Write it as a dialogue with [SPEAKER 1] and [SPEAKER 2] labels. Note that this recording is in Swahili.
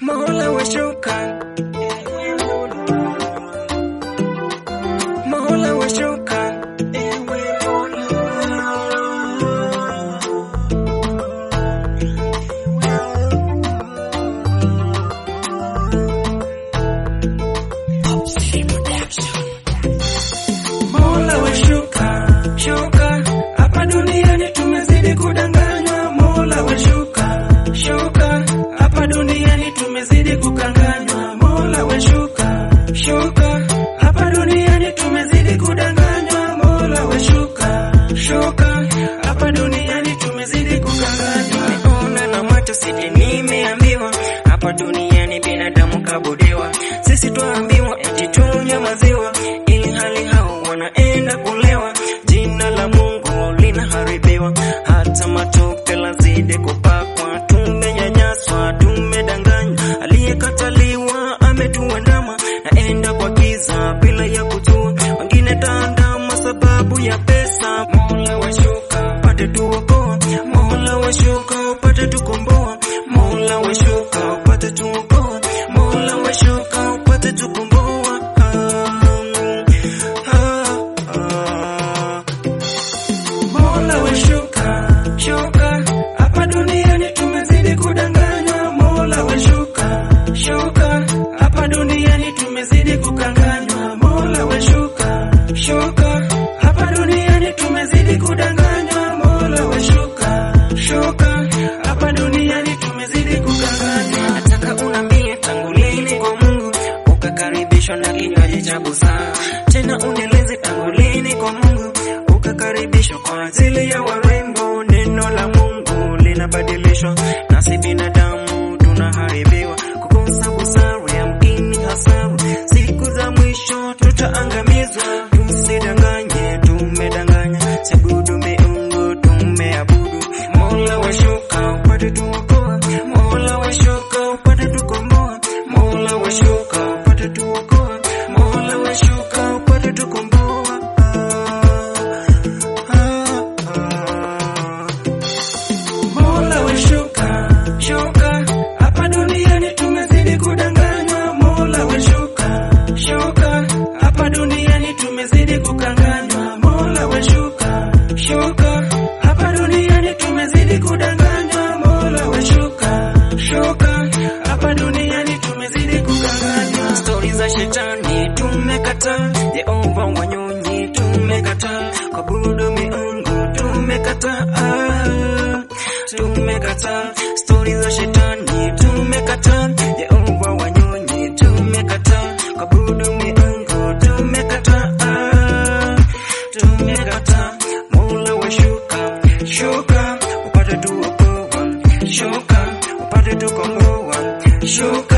[SPEAKER 1] Mola washuka, Mola washuka, ewe Mola. Mola washuka, shuka hapa duniani tumezidi kudanganywa. Mola washuka, shuka hapa duniani tumezidi kukanganywa. Mola washuka, shuka hapa duniani tumezidi kudanganywa. Mola washuka, shuka hapa duniani tumezidi kukanganywa. Nimeona na macho sije nimeambiwa hapa duniani binadamu kabudiwa. Sisi twaambiwa eti tunywe maziwa ili hali hao wanaenda kulewa. Jina la Mungu linaharibiwa, hata matope lazidi kupakwa. Tumenyanyaswa, tumedanganywa, aliyekataliwa ametuandama, naenda kwa giza bila ya kujua. Wengine taandama sababu ya pesa. Mola washuka, upate tuokoa. Mola washuka, upate tukomboa. Mola washuka, upate tuokoa. Mola washuka, upate tukomboa. Ah, ah, ah. Mola washuka, shuka hapa duniani tumezidi kudanganywa. Mola washuka, shuka hapa duniani tumezidi kukanganywa. Mola washuka, shuka hapa duniani tumezidi kudanganywa. Mola washuka, shuka hapa duniani tumezidi kukanganywa. Nataka unambie tangu lini kwa Mungu ukakaribishwa na kinywaji cha busara, tena unieleze tangu lini kwa Mungu ukakaribishwa kwa ajili ya warembo. Neno la Mungu linabadilishwa, nasi binadamu tunaharibiwa, kukosa busara ya mkini hasara. Siku za mwisho tutaangamizwa, tusidanganye, tumedanganya, siabudu miungu tumeabudu. Mola washuka upate tuokoa, Mola washuka upate tukomboa, Mola washuka upate tuokoa, Mola washuka upate tukomboa. Ah, ah, ah. Mola washuka, shuka hapa duniani tumezidi kudanganywa. Mola washuka, shuka hapa duniani tumezidi kukanganywa. Mola washuka, shuka hapa duniani tumezidi kudanganywa. Mola washuka, shuka hapa duniani tumezidi kukanganywa. Stori za shetani tumekataa, Yehova wanyonyi tumekataa, kuabudu miungu tumekataa tumekataa stori za shetani tumekataa Yehova wanyonyi tumekataa kuabudu miungu tumekataa tumekataa Mola washuka shuka upate tuokoa shuka upate tukomboa shuka